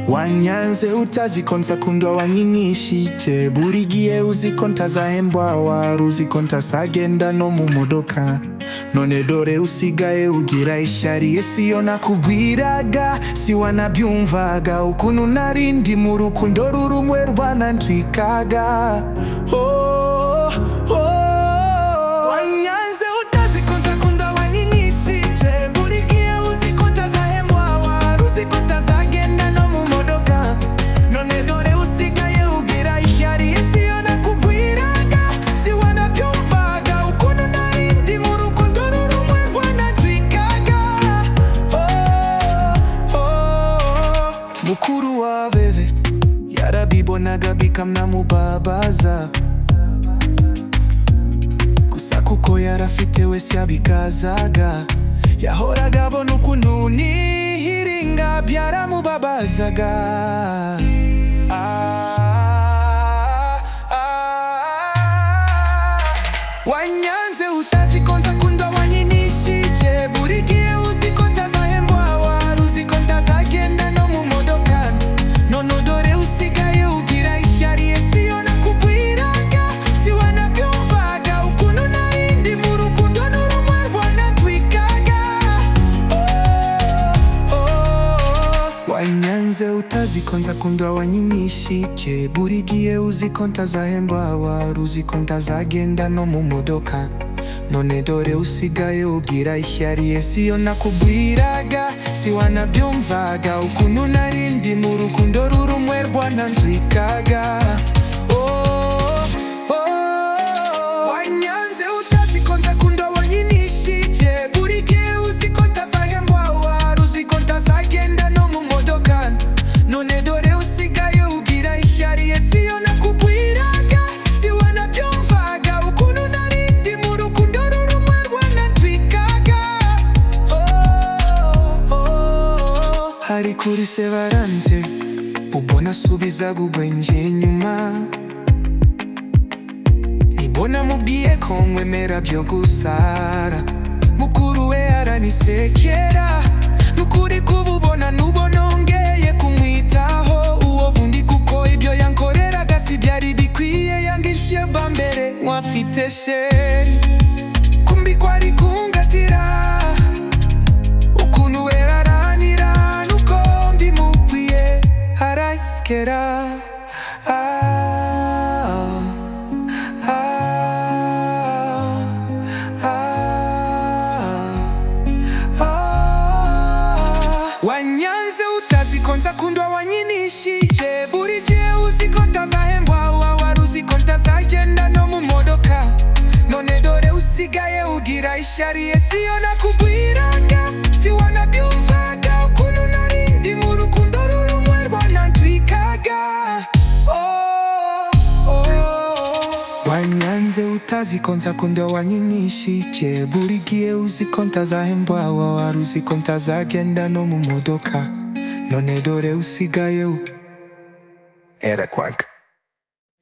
wanyanze utazikonsa kundwa wanyinishije buri gihe uzikonta zahembwa wari uzikonta zagenda no mu modoka none dore usigaye ugira ishyari siyo nakubwiraga si wanabyumvaga ukuntu nari ndi mu rukundo rumwe rwanantwikaga oh, oh. wanyanze utazikonsa kunda wanyinyishije buri gihe uzikota zahembwa wari uzikota zagenda no mu modoka none dore usigaye ugira ishyari siyo nakubwiraga si wanabyumvaga ukuntu nari ndi mu rukundo rumwe rwanatwikaga oh, oh. mukuru wa bebe yarabibonaga bikamnamubabaza gusa kuko yarafite wese yabikazaga yahoraga abona ukuntu nihiringa byaramubabazaga Ah, ah. wanyanze utazikonza kunda wanyinishije buri gihe uzikonta zahembwa wari uzikonta zagenda no mu modoka none dore usigaye ugira ishyari siyo nakubwiraga si wanabyumvaga ukuntu nari ndi mu rukundo n'urumwe rwanatwikaga oh, oh. wanyanze utazikonza kundwa wanyinishike buri gihe uzikonta zahembwa wari uzikonta zagenda no mu modoka none dore usigaye ugira ishyari siyo nakubwiraga si wanabyumvaga ukuntu nari ndi mu rukundo rurumwe rwanantwikaga Oh, oh. wanyanze utazikonza kunda wanyinishije buri gihe uzikonta zahembwa wari uzikonta zagenda no mu modoka none dore usigaye ugira ishyari siyo nakubwiraga si wanabyumvaga ukuntu nari ndi mu rukundo rurumwe rwanatwikaga Oh, oh. hari kuri sevarante ubona asubizaga ubwenge nyuma nibona mubwiye ko nkwemera byo gusara mukuru we aranisekera nukuri kububona nubona ongeye kumwitaho uwo vundi kuko ibyo yankoreraga si byari bikwiye yangishye bwa mbere nkwafite sheri kumbi kwari kungatira ukuntu we araranira nuko mbimubwiye arayisikera ah. Ah, ah, ah. wanyanze utazikonza kundwa wanyinishije buri gihe uzikonta zahembwa wa wari uzikonta zagenda no mu modoka none dore usigaye ugira ishyari siyo nakubwiraga si wanabyumvaga ukuntu nari ndi mu rukundo rurumwe rwanatwikaga oh, oh. Wanyanze utazikonza kunda wanyinishije buri gihe uzikonta zahembwa wa wari uzikonta zagenda no mu modoka none dore usigaye u- era kwanga